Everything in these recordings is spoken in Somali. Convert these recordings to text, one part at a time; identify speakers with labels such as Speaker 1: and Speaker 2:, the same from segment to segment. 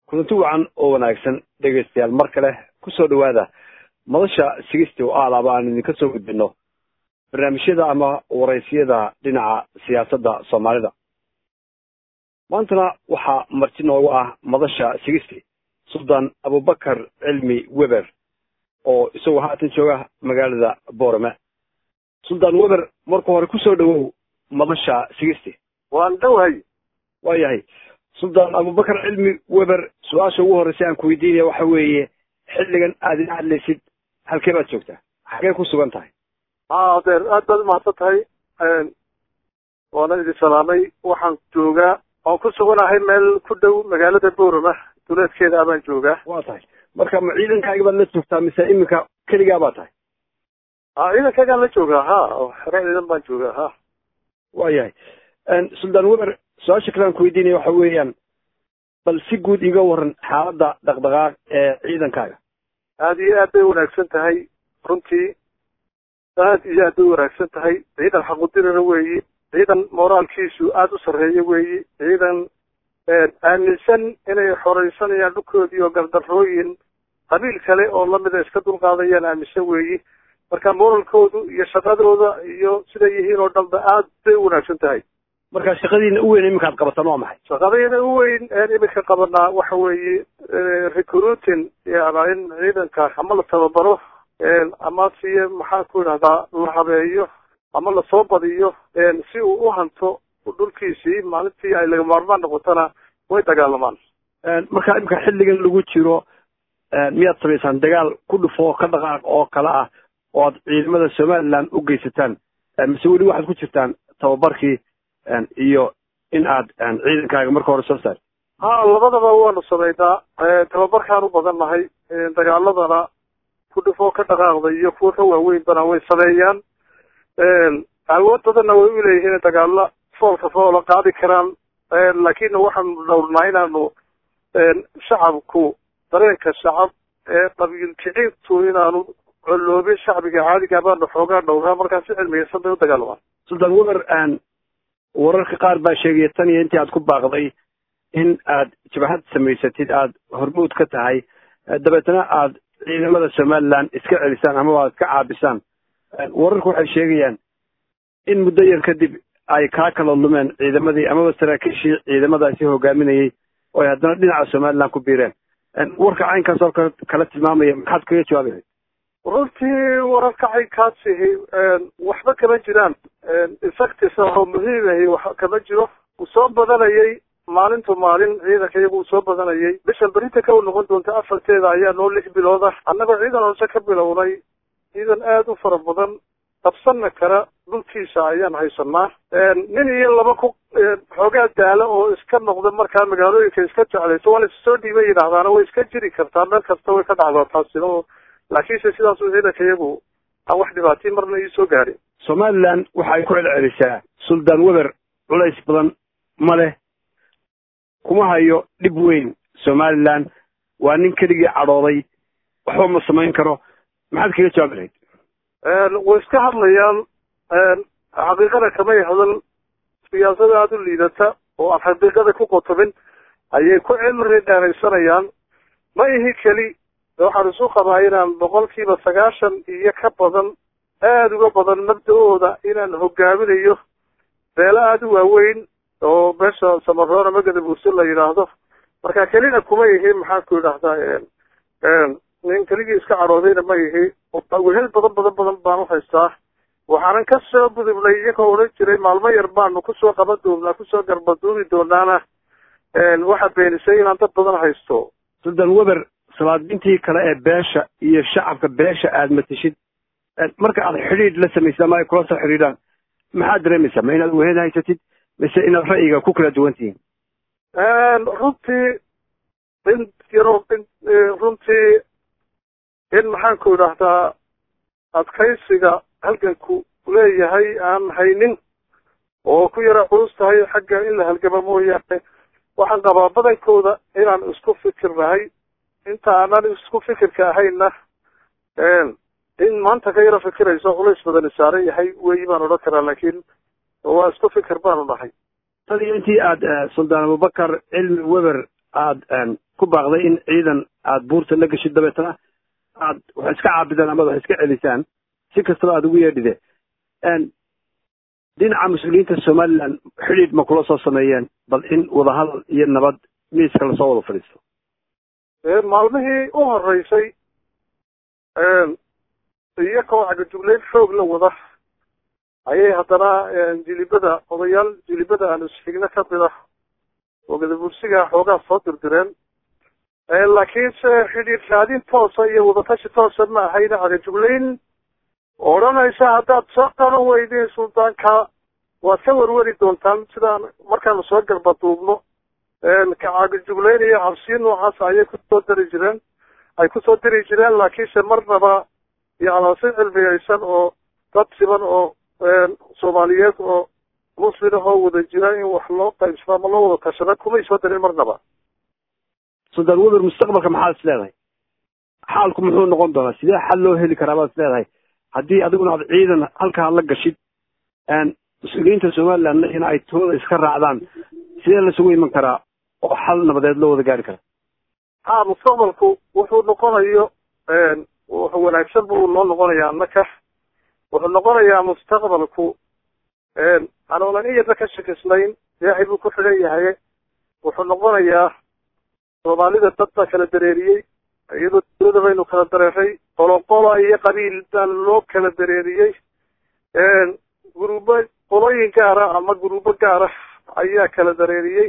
Speaker 1: kulanti wacan oo wanaagsan dhegaystayaal mar kale kusoo dhawaada madasha sigisti oo aalaaba aan idinka soo gudbino barnaamijyada ama waraysiyada dhinaca siyaasadda soomaalida maantana waxaa marti noogu ah madasha sigisti suldan abubakar cilmi weber oo isagoo haatan jooga magaalada boorame suldan weber marka hore kusoo dhawow madasha sigisti
Speaker 2: waan dhowahay
Speaker 1: waa yahay suldan abubakar cilmi weber su-aasha ugu horreysa aan ku weydiinaya waxa weeye xilligan aad ila hadlaysid halkee baad joogtaa xagee ku sugan tahay
Speaker 2: ha adeer aad baad umahadsan tahay waana idin salaamay waxaan joogaa waan ku suganahay meel ku dhow magaalada boorama duleedkeeda abaan joogaa
Speaker 1: waa tahay marka ma ciidankaaga baad la joogtaa mise iminka keligaa baa tahay
Speaker 2: ha ciidankaagaan la joogaa ha xero ciidan baan joogaa ha
Speaker 1: waa yahay suldan weber su-aasha kale aan ku weydiinaya waxa weeyaan bal si guud iga waran xaaladda dhaqdhaqaaq ee ciidankaaga
Speaker 2: aada iyo aad bay wanaagsan tahay runtii aad iyo aad bay wanaagsan tahay ciidan xaqudirana weeyi ciidan moraalkiisu aada u sarreeya weeyi ciidan aaminsan inay xoreysanayaan dhulkoodii oo gardarrooyin qabiil kale oo lamida iska dulqaadayaan aaminsan weeyi marka moralkoodu iyo shaqadooda iyo siday yihiin oo dhanba aad bay u wanaagsan tahay
Speaker 1: marka shaqadiina u weyn iminkaad qabataan waa maxay
Speaker 2: shaqadayna u weyn een iminka qabanaa waxa weeye recruiting yana in ciidanka ama la tababaro ama siye maxaan ku idhahdaa la habeeyo ama lasoo badiyo si uu u hanto dhulkiisii maalintii ay laga maarmaan noqotona way dagaalamaan
Speaker 1: marka iminka xilligan lagu jiro miyaad samaysaan dagaal ku dhufo ka dhaqaaq oo kale ah oo aad ciidamada somaliland u geysataan mise weli waxaad ku jirtaan tababarkii iyo in aad ciidankaaga marka hore soo saar
Speaker 2: ha labadaba waanu samaynaa tababarkaan u badan nahay dagaaladana ku dhufoo ka dhaqaaqda iyo kuwa ka waaweynbana way sameeyaan awood badanna way u leeyihiin dagaalo foolka foola qaadi karaan laakiin waxaanu dhowrnaa inaanu shacabku dareenka shacab ee qabiil kiciintu inaanu colloobin shacbiga caadiga baanu xoogaa dhowraa markaa si cilmiyeysan bay u dagaalamaan
Speaker 1: sultan weber wararka qaar baa sheegaya tan iyo intii aad ku baaqday in aad jabhad samaysatid aada hormuud ka tahay dabeetna aad ciidamada somaliland iska celisaan amaba aad ka caabisaan wararku waxay sheegayaan in muddo yar kadib ay kaa kala lumeen ciidamadii amaba saraakiishii ciidamadaasi hogaaminayay oo ay haddana dhinaca somaliland ku biireen warka caynkaas oo kale kala tilmaamaya maxaad kaga jawaabi
Speaker 2: runtii wararka caynkaasihi waxba kama jiraan insectis oo muhiimahi wax kama jiro uu soo badanayay maalintu maalin ciidanka iyagu uu soo badanayay bishan berinta ka u noqon doonta afarteeda ayaa noo lix bilooda annagoo ciidan hoose ka bilownay ciidan aada u fara badan qabsanna kara dhulkiisa ayaan haysanaa nin iyo laba ku xoogaa daalo oo iska noqda markaa magaalooyinka iska jeclayso waa la issoo dhiiba yidhaahdaana way iska jiri kartaa meel kasta way ka dhacdaa taasina oo laakiinse sidaasu ciidanka iyagu aan wax dhibaatii marna ii soo gaadhin
Speaker 1: somaliland waxa ay ku celcelisaa suldan weber culays badan ma leh kuma hayo dhib weyn somaliland waa nin keligii cadhooday waxba ma samayn karo maxaad kaga jawaabi lahayd
Speaker 2: way iska hadlayaan xaqiiqada kamay hadal siyaasada aada u liidata oo aan xaqiiqada ku qotobin ayay ku cimri dheeraysanayaan ma ihi keli waxaan isu qabaa inaan boqolkiiba sagaashan iyo ka badan aada uga badan mabda-ooda inaan hogaaminayo beelo aada u waaweyn oo meesha samaroona magada buurso la yidhaahdo marka kelina kuma ihi maxaan ku idhahdaa nin keligii iska caroodayna ma ihi wehel badan badan badan baan u haystaa waxaanan ka soo gudubnay iyagoo odhan jiray maalmo yar baanu kusoo qaban doonaa kusoo garbaduumi doonaana waxa beenisay inaan dad badan haysto
Speaker 1: suldan weber salaadiintii kale ee beesha iyo shacabka beesha aada mateshid marka aad xidhiidh la samaysid ama ay kula soo xidhiidhaan maxaad dareemaysaa ma inaad wehel haysatid mise inaad ra'yiga ku kala duwan tihiin
Speaker 2: runtii in yaro in runtii in maxaan ku idhaahdaa adkaysiga halganku leeyahay aan haynin oo ku yara culus tahay xagga in la halgamo mooyaane waxaan qabaa badankooda inaan isku fikir nahay inta aanan isku fikirka ahayna in maanta ka yaro fikirayso culays badani saaran yahay weyi baan odhan karaa laakiin waa isku fikir baanu nahay
Speaker 1: tan iyo intii aad suldaan abubakar cilmi weber aada ku baaqday in ciidan aada buurta la geshid dabeetana aad wax iska caabidaan ama wax iska celisaan si kastaba aada ugu yeedhide dhinaca mas-uuliyiinta somaliland xidhiidh ma kula soo sameeyeen bal in wadahadal iyo nabad miiska lasoo wada fadhiisto
Speaker 2: maalmihii u horeysay iyakoo cagajugleyn xoog la wada ayay haddana jilibada odayaal jilibada aan isxigno ka mida oo gadabursiga xoogaa soo dirdireen laakiinse xidhiidh raadin toosa iyo wadatashi toosa ma ahayna cagajugleyn odhanaysa haddaad soo qaban weydeen suldaanka waad ka warwari doontaan sidaan markaanu soo garbaduubno kacagajugleyn iyo cabsiyo noocaas ayay kusoo dari jireen ay kusoo diri jireen laakiinse marnaba yacnaa si cilmiyeysan oo dad siban oo soomaaliyeed oo muslim ahoo wada jira in wax loo qaybsado ama loo wada tashada kumay soo darin marnaba
Speaker 1: suldaan weber mustaqbalka maxaad is leedahay xaalku muxuu noqon doonaa sidee xal loo heli karaa baad is leedahay haddii adiguna aad ciidan halkaa la gashid mas-uuliyiinta somalilandna in ay tooda iska raacdaan sidee lasugu iman karaa oo xal nabadeed loo wada gaari kara
Speaker 2: ha mustaqbalku wuxuu noqonayo wuxuu wanaagsan buu noo noqonayaa annaka wuxuu noqonayaa mustaqbalku anoonan iyadna ka shakisnayn ilaahay buu ku xidhan yahay wuxuu noqonayaa soomaalida dad baa kala dareeriyey iyadoo dawlada baynu kala dareeray qoloqola iyo qabiil baa loo kala dareeriyey guruubo qolooyin gaara ama guruubo gaara ayaa kala dareeriyey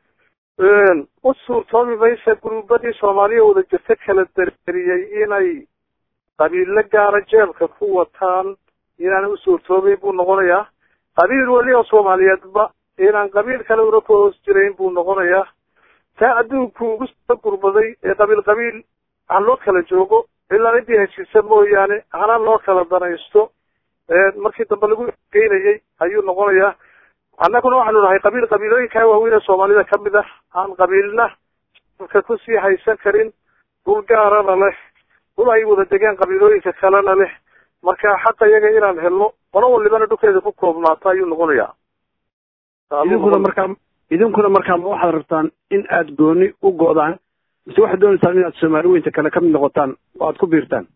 Speaker 2: u suurtoobi maysa guruubadii soomaaliya wada jirta kala dareeriyey inay qabiilo gaara jeebka ku wataan inaana u suurtoobayn buu noqonayaa qabiil weli oo soomaaliyeedba inaan qabiil kale una ku hoos jirayn buu noqonayaa taa adduunku ugu soo gurbaday ee qabiil qabiil ha loo kala joogo ilaa intii heshiisa mooyaane hana loo kala danaysto markii dambe lagu geynayay ayuu noqonayaa annaguna waxaanu nahay qabiil qabiilooyinkaa waaweyn ee soomaalida ka mid ah aan qabiilna ka kusii haysan karin dhul gaarana leh dhul ay wada degaan qabiilooyinka kalena leh marka xaqa iyaga inaan helno qolo walibana dhulkeeda ku koobnaato ayuu noqonayaa
Speaker 1: idinkuna markaa idinkuna markaa ma waxaad rabtaan in aad gooni u go'daan mise waxaad doonaysaan inaad soomaali weynta kale ka mid noqotaan oo aad ku biirtaan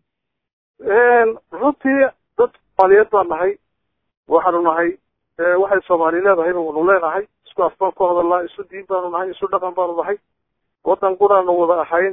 Speaker 2: runtii dad soomaaliyeed baan nahay waxaanu nahay waxay soomaali leedahay wanu leenahay isku af baan ku hadalnaa isu diin baanu nahay isu dhaqan baanu nahay waddan quraanu wada ahayn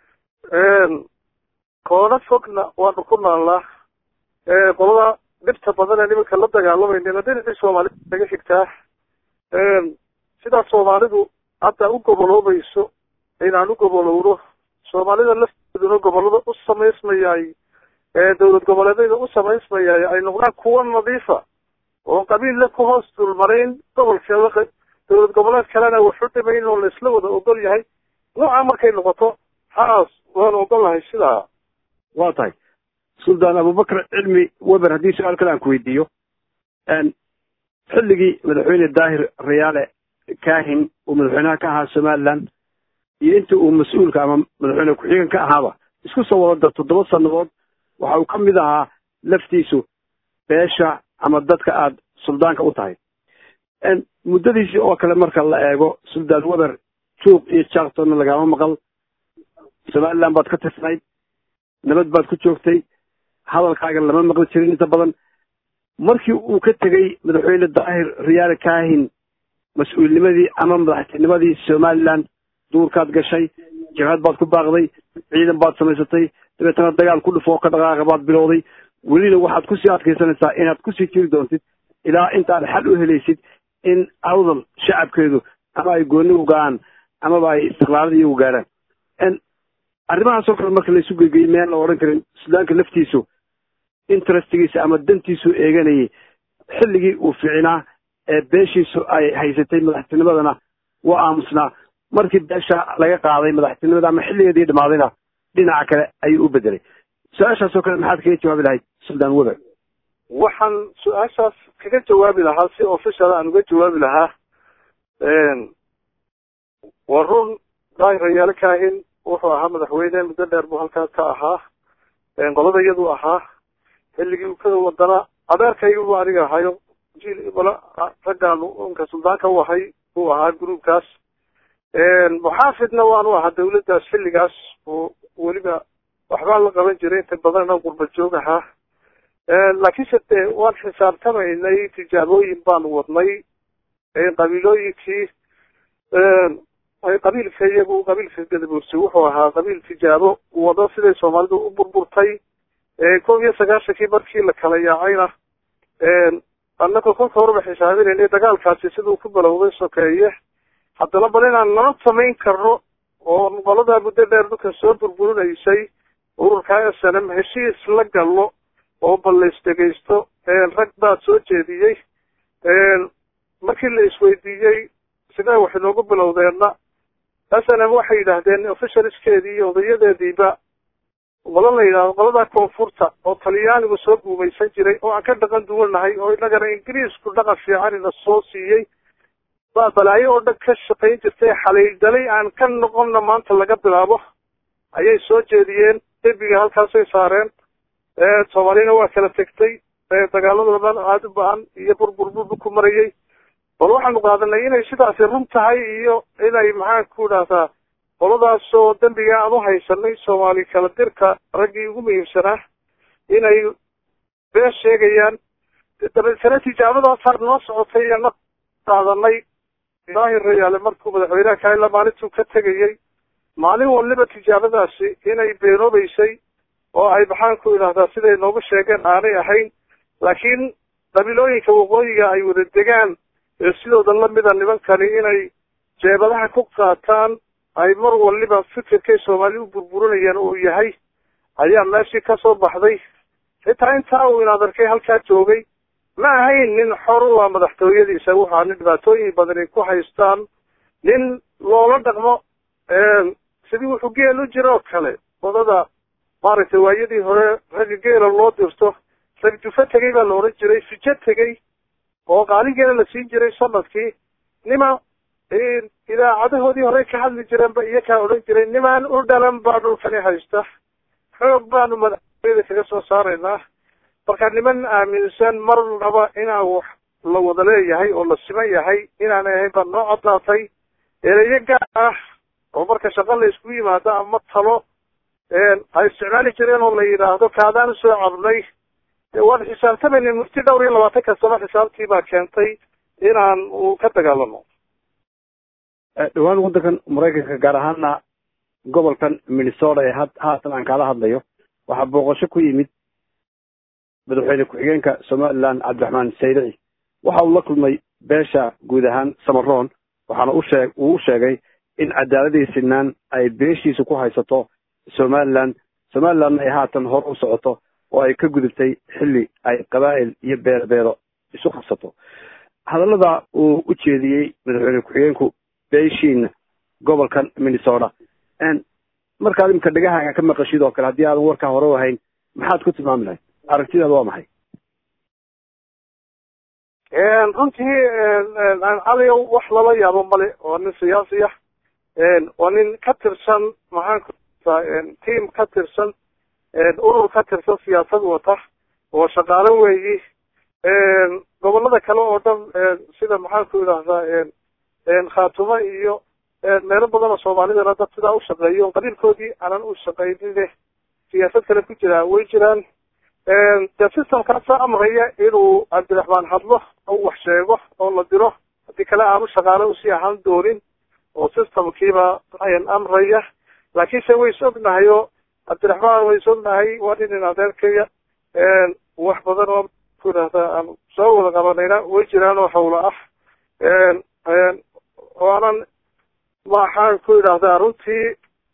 Speaker 2: koona fogna waanu ku naallaa qolada dhibta badan ee nimanka la dagaalamayna dhinacii soomaalida naga xigtaa sidaa soomaalidu hadda u goboloobayso inaan u gobolowno soomaalida lafteeduna gobolada u samaysmayay dowlad goboleedyada u samaysmayay ay noqdaan kuwa nadiifa oon qabiilla ku hoos dulmarayn gobolkeeda dowlad goboleed kalena waxu dhimayn oo laisla wada ogol yahay noocaa markay noqoto haas waanu ogolnahay sidaa
Speaker 1: waa tahay suldaan abubakar cilmi weber haddii su-aal kale aan ku weydiiyo xilligii madaxweyne daahir rayaale kahin uu madaxweynaha ka ahaa somaliland iyo intii uu mas-uulka ama madaxweyne ku-xigeen ka ahaaba isku soo wada dar toddoba sannadood waxa uu ka mid ahaa laftiisu beesha ama dadka aada suldaanka u tahay muddadiisii oo kale marka la eego suldaan weber juuq iyo jaktonna lagaama maqal somaliland baad ka tirsnayd nabad baad ku joogtay hadalkaaga lama maqli jirin inta badan markii uu ka tegey madaxweyne daahir riyaale kahin mas-uulnimadii ama madaxtinimadii somaliland duurkaad gashay jabhad baad ku baaqday ciidan baad samaysatay dabeetana dagaal ku dhufoo ka dhaqaaqa baad bilowday welina waxaad kusii adkaysanaysaa inaad kusii jiri doontid ilaa intaad xal u helaysid in awdal shacabkeedu ama ay gooni u ga-aan amaba ay istiqlaalada iyagu gaarhaan arrimahaasoo kale marka laysu geygeyey miyaan la odhan karin sudaanka laftiisu interestigiisa ama dantiisu eeganayay xilligii uu ficinaa ee beeshiisu ay haysatay madaxtinimadana waa aamusnaa markii beesha laga qaaday madaxtinimada ama xilligeedii dhamaadayna dhinaca kale ayuu u bedelay su-aashaasoo kale maxaad kaga jawaabi lahayd suldaan weber
Speaker 2: waxaan su-aashaas kaga jawaabi lahaa si official aan uga jawaabi lahaa waa run daahir rayaale kaahin wuxuu ahaa madaxweyne muddo dheer buu halkaas ka ahaa qolada iyadu ahaa xilligii ukada wadana adeerkaygu aniga ahayo jiil raggaan unka suldaanka u ahay buu ahaa gruubkaas muxaafidna waanu ahaa dawladdaas xilligaas oo weliba waxbaan la qaban jiray inta badanna qurba joog ahaa laakiinse dee waan xisaabtamaynay tijaabooyin baanu wadnay qabiilooyinkii qabiilka iyagu qabiilka gadabuursi wuxuu ahaa qabiil tijaabo wado siday soomaalidu u burburtay kow iyo sagaashankii markii la kala yaacayna annagoo kolka horeba xisaabinaynay dagaalkaasi siduu ku balowday sokeeye haddana bal inaan nala samayn karno oo qoladaa muddo dheer dhulka soo burburinaysay ururka s n m heshiis la galno oo bal la isdhegaysto rag baa soo jeediyey markii la isweydiiyey sidee wax inoogu bilowdeenna s n m waxay yidhaahdeen officialiskeedii iyo odayadeediiba qolo la yidhahdo qoladaa koonfurta oo talyaanigu soo guumaysan jiray oo aan ka dhaqan duwannahay oo innagana ingiriisku dhaqan fiicanina soo siiyey baa balaayo oo dhan ka shaqayn jirtay xalaydalay aan ka noqonna maanta laga bilaabo ayay soo jeediyeen derbiga halkaasay saareen soomaaliyana waa kala tegtay dagaalada badan aada u ba-an iyo burburburbu ku marayay bal waxaanu qaadanay inay sidaasi run tahay iyo inay maxaan ku idhahdaa qoladaasoo dembiga aan u haysanay soomaali kala dirka raggii ugu muhiimsanaa inay been sheegayaan dabeetana tijaabadaasaa noo socotay iyo na qaadanay ilaahi rayaale markuu madaxweynaha kaila maalintuu ka tegayey maalin waliba tijaabadaasi inay beenoobeysay oo ay maxaan ku idhahdaa siday noogu sheegeen aanay ahayn laakiin qabiilooyinka waqooyiga ay wada degaan ee sidooda lamida nimankani inay jeebadaha ku qaataan ay mar waliba fikirkay soomaali u burburinayaan uu yahay ayaa meeshii ka soo baxday xitaa intaa uu inaad arkay halkaa joogay ma ahayn nin xor u ah madaxtooyadiisa waxaa nin dhibaatooyin badani ku haystaan nin loola dhaqmo sidii wuxuu geel u jira oo kale wadada maaragtay waayadii hore ragga geela loo dirto ragjufa tegey baa la odhan jiray fijo tegey oo qaaligeela la siin jiray sanadkii nima idaacadahoodii hore ka hadli jireenba iyo kaa odhan jiray nimaan u dhalan baa dhulkani haysta xoog baanu madaxtooyada kaga soo saaraynaa marka niman aaminsan mar naba inaan wax la wada leeyahay oo la siman yahay inaanay ahayn baa noo caddaatay ereyo gaar ah oo marka shaqo la isku yimaado ama talo ay isticmaali jireen oo la yidhaahdo kaadaan usoo cabnay waan xisaabtamayna murti dhowr iyo labaatan kastaba xisaabtii baa keentay inaan uu ka dagaalamo
Speaker 1: dhawaan waddankan maraykanka gaar ahaana gobolkan minnesota ee had haatan aan kaala hadlayo waxaa booqasho ku yimid madaxweyne ku-xigeenka somaliland cabdiraxmaan saydici waxa uu la kulmay beesha guud ahaan samaroon waxaana ushee uu u sheegay in cadaaladii sinaan ay beeshiisu ku haysato somaliland somalilandna ay haatan hor u socoto oo ay ka gudubtay xilli ay qabaa'il iyo beerbeero isu qabsato hadallada uu u jeediyey madaxweyne ku-xigeenku beeshiina gobolkan minnesota markaad imika dhegahaaga ka maqashid oo kale haddii aadan warkaa hore u ahayn maxaad ku tilmaami lahayd aragtidaada waa maxay
Speaker 2: runtii caliyo wax lala yaabo male waa nin siyaasi ah waa nin ka tirsan maxaan kutaa tiam ka tirsan urur ka tirsan siyaasad wata oo shaqaalo weeyi gobolada kale oo dhan sida maxaan ku idhahdaa khaatumo iyo meelo badan oo soomaalidana dad sidaa u shaqeeyo qabiilkoodii aanan u shaqaynine siyaasad kale ku jiraa way jiraan dee systemkaasa amraya inuu cabdiraxmaan hadlo oo wax sheego oo la diro haddii kale aanu shaqaale usii ahaan doonin oo systemkiiba amraya laakiinse way is ognahay oo cabdiraxmaan way is ognahay waa nin in adeerkaya wax badan oo ku idhahdaa aan soo wada qabanayna way jiraan oo hawla ah waanan waxaan ku idhahdaa runtii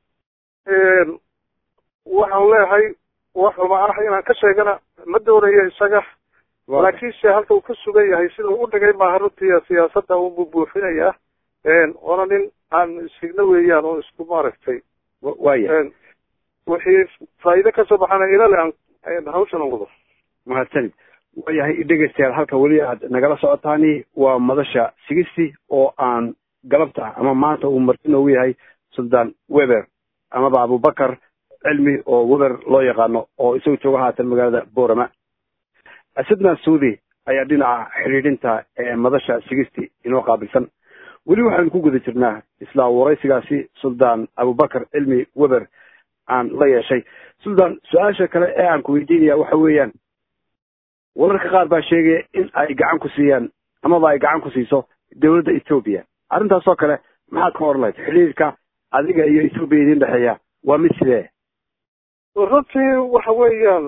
Speaker 2: waxaan leeyahay wax xuma ah inaan ka sheegana ma doonayo isaga laakiinse halka uu ka sugan yahay sida u dhigay maaha runtii siyaasadda uu bubuuxinayaa waana nin aan isigna weeyaan oo isku maaragtay
Speaker 1: waya
Speaker 2: wixii faa'iide kasoo baxana ilale aan hawshan wado
Speaker 1: mahadsanid waayahay dhegeystayaal halka weli aad nagala socotaani waa madasha sigisti oo aan galabta ama maanta uu marti noogu yahay suldaan weber amaba abubakar cilmi oo weber loo yaqaano oo isagu jooga haatan magaalada borama asadna suudi ayaa dhinaca xidhiidhinta ee madasha sigisti inoo qaabilsan weli waxaynu ku guda jirnaa isla waraysigaasi suldaan abubakar cilmi weber aan la yeeshay suldaan su-aasha kale ee aan ku weydiinaya waxa weeyaan wararka qaar baa sheegaya in ay gacan ku siiyaan amaba ay gacan ku siiso dowladda etoobiya arrintaasoo kale maxaad ka oran lahayd xidhiirka adiga iyo etoobiya idin dhexeeya waa mid sidee
Speaker 2: runtii waxa weeyaan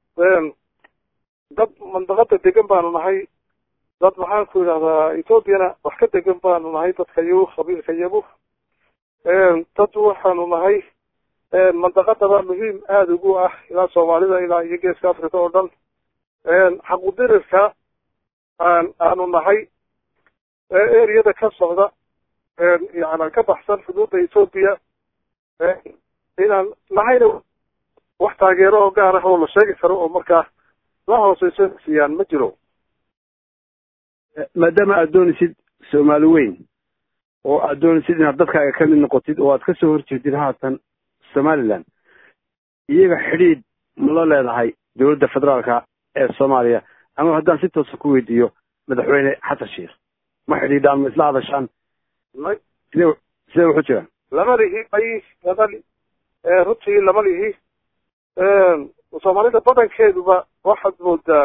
Speaker 2: dad mandaqada degan baanu nahay dad maxaan ku yidhahdaa ethoobiana wax ka degan baanu nahay dadka yabu qabiilka yabu dad waxaanu nahay mandaqadaba muhiim aada ugu ah ilaa soomaalida ilaa iyo geeska africa oo dhan xaqudirirka aan aanu nahay eriyada ka socda yani ka baxsan xuduudda ethoobiya inaan nahayna wax taageero oo gaar ah oo la sheegi karo oo markaa la hooseyso siiyaan ma jiro
Speaker 1: maadaama aad doonaysid soomaali weyn oo aad doonaysid inaad dadkaaga ka mid noqotid oo aad kasoo horjeedid haatan somaliland iyaga xidhiidh ma la leedahay dowladda federaalka ee soomaaliya ama haddaan si toosa ku weydiiyo madaxweyne xasan sheikh ma xidhiidhaan ma isla hadashaan
Speaker 2: may
Speaker 1: sidee sidee wuxu jiraan
Speaker 2: lama lihi may lama li runtii lama lihi soomaalida badankeeduba waxaad moodaa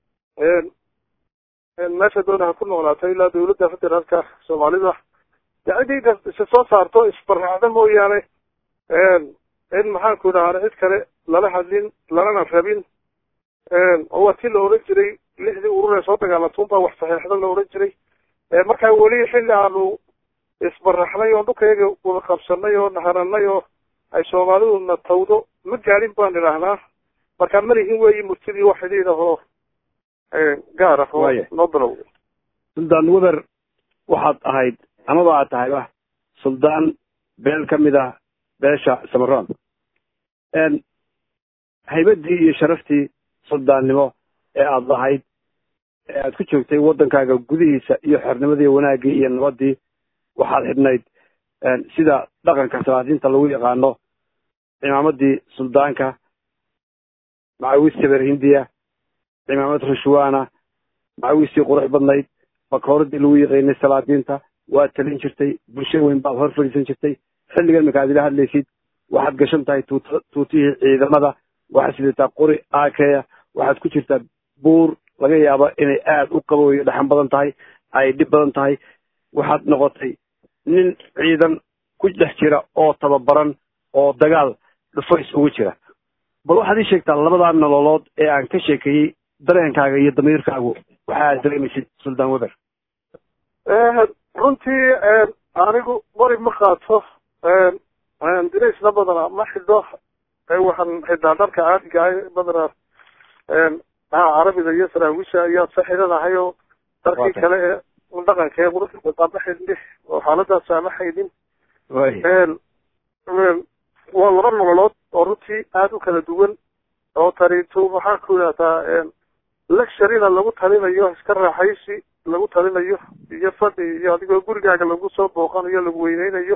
Speaker 2: meesha doonaha ku noolaato ilaa dawladda federaalka soomaalida cidii isa soo saarto isbaraacda mooyaane in maxaanku idhahaa cid kale lala hadlin lalana rabin oo waa tii la odhan jiray lixdii urur ee soo dagaalatuunbaa wax saxeexda la odhan jiray markaa weli xilli aanu isbaraxnay oo dhulkayaga wada qabsanay oo naharanay oo ay soomaalidu na tawdo ma gaadhin baan idhaahnaa markaa malihin weeyi murtidii wax xidhiidh ahoo gaar ah oo noo bilow
Speaker 1: suldaan weber waxaad ahayd amaba aad tahayba suldaan beel ka mid ah beesha samaroon haybadii iyo sharaftii suldaannimo ee aada lahayd ee aad ku joogtay waddankaaga gudihiisa iyo xornimadii wanaaggii iyo nabaddii waxaad xidhnayd sida dhaqanka salaadiinta lagu yaqaano cimaamadii suldaanka macawis saber hindiya cimaamad rushwaana macawistii qurux badnayd bakooradii lagu yaqaynay salaadiinta waad talin jirtay bulsho weyn baad hor fadhiisan jirtay xilligan marka ad ila hadlaysid waxaad gashan tahay tuut tuutihii ciidamada waxaad sidataa qori aakeya waxaad ku jirtaa buur laga yaabo inay aada u qabooyo dhaxan badan tahay ay dhib badan tahay waxaad noqotay nin ciidan ku dhex jira oo tababaran oo dagaal dhufays ugu jira bal waxaad ii sheegtaa labadaa nololood ee aan ka sheekeeyey dareenkaaga iyo damiirkaagu waxa aad dareemaysid suldaan weber
Speaker 2: runtii anigu bari ma qaato diraysna badana ma xidho waxaan xidhaa dharka caadiga ah badana aha carabiga iyo saraawisha ayaa sa xidhanahay oo dharkii kale ee dhaqanka ee quruxda badaa ma xidhni oo xaaladaas aan ma xaydin waa laba nololood oo runtii aada u kala duwan oo tariito maxaan ku idhahdaa lecturina lagu talinayo iska raaxaysi lagu talinayo iyo fadhi iyo adigoo gurigaaga lagu soo booqanayo lagu weyneynayo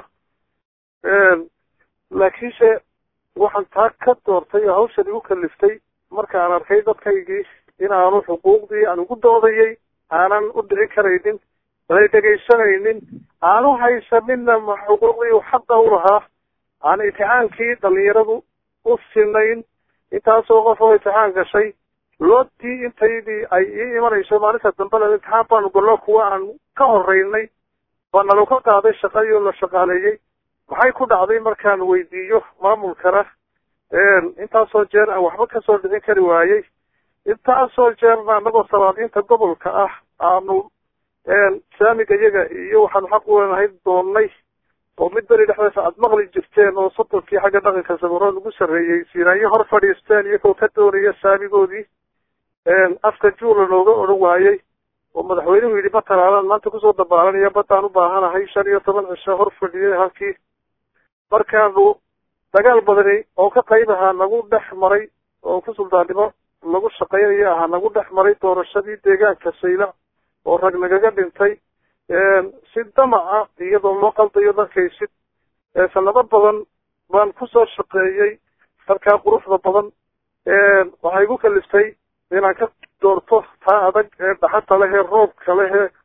Speaker 2: laakiinse waxaan taa ka doortay oo hawshan igu kaliftay markaan arkay dadkaygii in aanu xuquuqdii aan ugu doodayay aanan u dhicin karaynin anay dhegaysanaynin aanu haysaninna ma xuquuqdii u xaqa u lahaa aan imtixaankii dhalinyaradu u sinayn intaasoo qof oo imtixaan gashay loodii intaydii ay ii imanayso maalinta dambena imtixaan baanu gallo kuwa aan ka horeynay baa nalo ka qaaday shaqadii oo la shaqaaleeyey maxay ku dhacday markaan weydiiyo maamulkana intaasoo jeer aan waxba kasoo dhicin kari waayey intaasoo jeerna anagoo salaadiinta gobolka ah aanu saamiga iyaga iyo waxaanu xaq u leenahay doonnay oo mid beri dhexdeesa aada maqli jirteen oo soddonkii xagga dhaqanka samaroon ugu sarreeyey siinaanyo hor fadhiisteen iyagoo ka doonaya saamigoodii afka juula nooga odhan waayey oo madaxweynuhu yidhi ma talaalaan maanta kusoo dabaalanaya baddaan u baahanahay shan iyo toban cisho hor fadhiyay halkii markaanu dagaal badani oo ka qayb ahaa nagu dhex maray oo ku suldaannimo lagu shaqaynayo ahaa nagu dhex maray doorashadii deegaanka sayla oo rag nagaga dhintay si damaca iyadoo loo qaldayo darkaysid sanado badan baan kusoo shaqeeyey halkaa quruxda badan waxay igu kaliftay inaan ka doorto taa adag ee dhaxanta leh ee roobka leh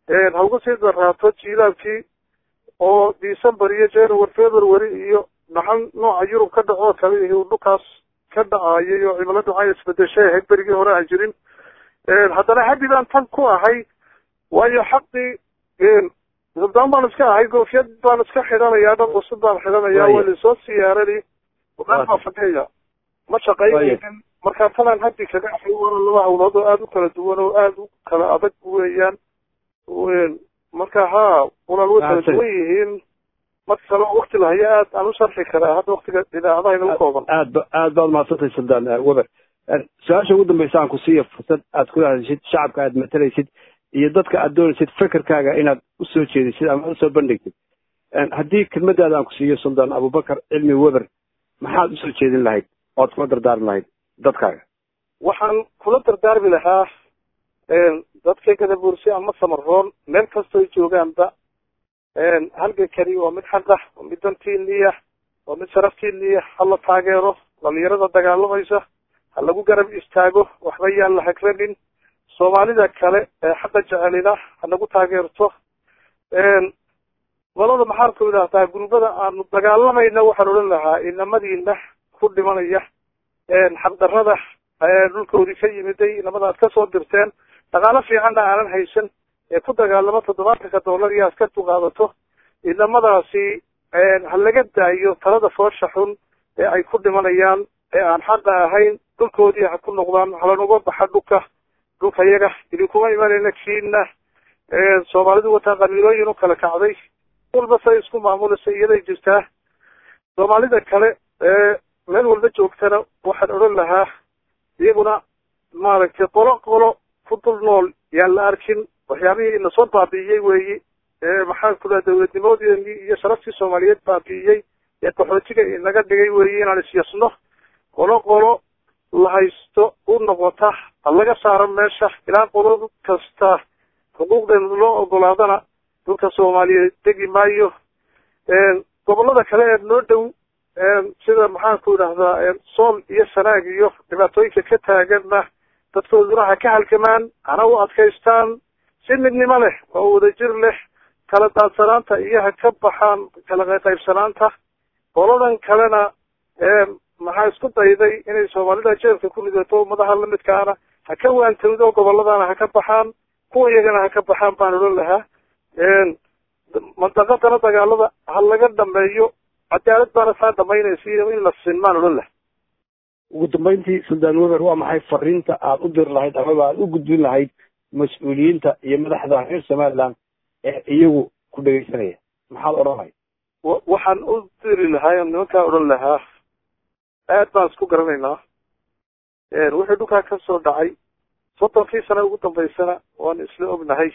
Speaker 2: ha uga sii daraato jiilaalkii oo december iyo january february iyo dhaxal nooca yurub ka dhacoo kale iyo dhulkaas ka dhacayay oo cimiladu waxay isbedeshay ahayd berigii hore aan jirin haddana habi baan tan ku ahay waayo xaqii suldaan baan iska ahay goofyad baan iska xidhanayaa dhar cusub baan xidhanayaa waa lasoo siyaarani baa fadhiya ma shaqaynaynin markaa tanaan haddi kaga ahay wana laba hawlood oo aada u kala duwan oo aada u kala adag weeyaan marka ha walaal way kala duwan yihiin marka kale wakti lahaya aad aan u sharxi karaa hadda waktiga idaacadaha inagu kooban
Speaker 1: aad ba aad baad mahadsantahay suldaan weber su-aasha ugu dambaysa aan ku siiya fursad aad kula hadashid shacabka aad matalaysid iyo dadka aad doonaysid fekerkaaga inaad usoo jeedisid ama usoo bandhigtid haddii kelmadaada aan ku siiyo suldaan abubakar cilmi weber maxaad usoo jeedin lahayd oad kula dardaarmi lahayd dadkaaga
Speaker 2: waxaan kula dardaarmi lahaa dadka gadabuursi ama samaroon meel kastoo joogaanba halgankani waa mid xaq ah waa mid dantiiniya waa mid sharaftiiniya hala taageero dhalinyarada dagaalamaysa ha lagu garab istaago waxba yaan la hagranin soomaalida kale ee xaqa jecelina ha nagu taageerto golada maxaan ku idhahdaa gurbada aanu dagaalamayna waxaan odhan lahaa inamadiina ku dhimanaya xaqdarada dhulkoodii ka yimiday inamada aad kasoo dirteen dhaqaalo fiicanna aanan haysan ee ku dagaalamo toddobaatanka dollar iyo askartu qaadato inamadaasi ha laga daayo talada foosha xun ee ay ku dhimanayaan ee aan xaqa ahayn dhulkoodii ha ku noqdaan halanoga baxa dhulka dhulka yaga idinkuma imanayna kiina soomaalidu wataa qabiilooyin u kala kacday walba say isku maamulaysa iyaday jirtaa soomaalida kale ee meel walba joogtana waxaan odhan lahaa iyaguna maaragtay qolo qolo ku dul nool yaan la arkin waxyaabihii inasoo baabi'iyey weeyi maxaan ku dhaha dawladnimadeeni iyo sharaftii soomaaliyeed baabi'iyey ee qaxootiga inaga dhigay weeyi inaan isyasno qolo qolo la haysto u noqota ha laga saaro meesha ilaa qolo kasta xuquuqdeena loo ogolaadana dhulka soomaaliyeed degi maayo gobolada kale ee noo dhow sida maxaan ku idhahdaa sool iyo sanaag iyo dhibaatooyinka ka taaganna dadkooduna ha ka halgamaan hana u adkaystaan si midnimo leh oo wadajir leh kala daadsanaanta iyo ha ka baxaan kala qaybsanaanta qoladan kalena maxaa isku dayday inay soomaalida jeelka ku ridato ummadaha lamidkaana ha ka waantowdo goboladana ha ka baxaan kuwa iyagana ha ka baxaan baan odhan lahaa mandaqadana dagaalada ha laga dhameeyo cadaalad baana saa dhamaynaysa in la sinmaan odhan laha
Speaker 1: ugu dambeyntii suldaan weber waa maxay fariinta aad u diri lahayd amaba aad u gudbin lahayd mas-uuliyiinta iyo madaxda reer somaliland ee iyagu ku dhegeysanaya maxaad odhan lahayd
Speaker 2: waxaan u diri lahaa nimankaa odhan lahaa aad baan isku garanaynaa wuxuu dhulkaa ka soo dhacay soddonkii sane ugu dambaysana waan isla ognahay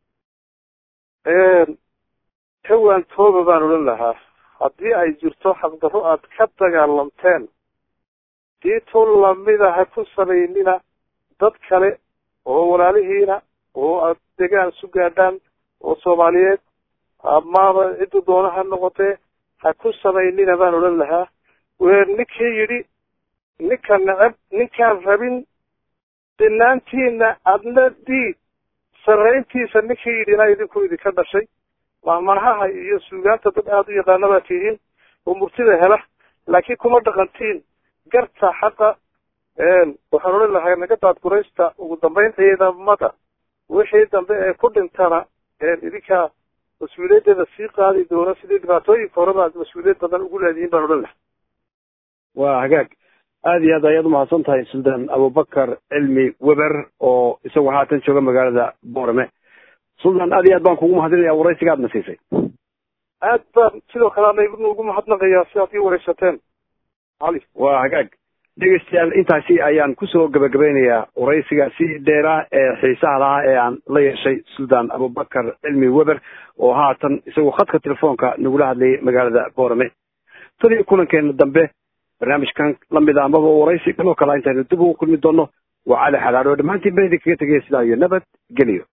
Speaker 2: ka waantooba baan odhan lahaa haddii ay jirto xaqdarro aad ka dagaalamteen diitu lamida ha ku samaynina dad kale oo walaalihiina oo aad degaan isu gaadhaan oo soomaaliyeed amaaba ciddu doona ha noqotee ha ku samaynina baan odhan lahaa ninkii yidhi ninka neceb ninkaan rabin dinaantiina adna diid sarrayntiisa ninkii yidhina idinku idinka dhashay mahmanahaha iyo suugaanta dad aada u yaqaana baa tihiin oo murtida hela laakiin kuma dhaqantiin garta xaqa waxaan odhan lahaa naga daadguraysta ugu dambayn ciidamada wixii dambe ee ku dhintana idinkaa mas-uuliyaddeeda sii qaadi doona sidii dhibaatooyinka horeba aad mas-uuliyad badan ugu leedihiin baan odhan lahaa
Speaker 1: waa hagaag aada iyo aad ayaad umahadsan tahay suldaan abubakar cilmi weber oo isagu haatan jooga magaalada boorame suldaan aad iyo aad baan kugu mahadinaya waraysiga aadna siisay
Speaker 2: aad baan sidoo kale ana ugu mahadnaqayaa si aad ii waraysateen cali
Speaker 1: waa hagaag dhegeystayaal intaasi ayaan kusoo gabagabeynayaa waraysiga si dheeraa ee xiisaha lahaa ee aan la yeeshay suldaan abubakar cilmi weber oo haatan isagu khadka telefoonka nagula hadlayay magaalada boorame tan iyo kulankeena dambe barnaamijkan lamid a amaba waraysi kaloo kale intaynu dib ugu kulmi doono waa cali xalaadho dhammaantiin ba idinkaga tegaya sidaa iyo nabad geliyo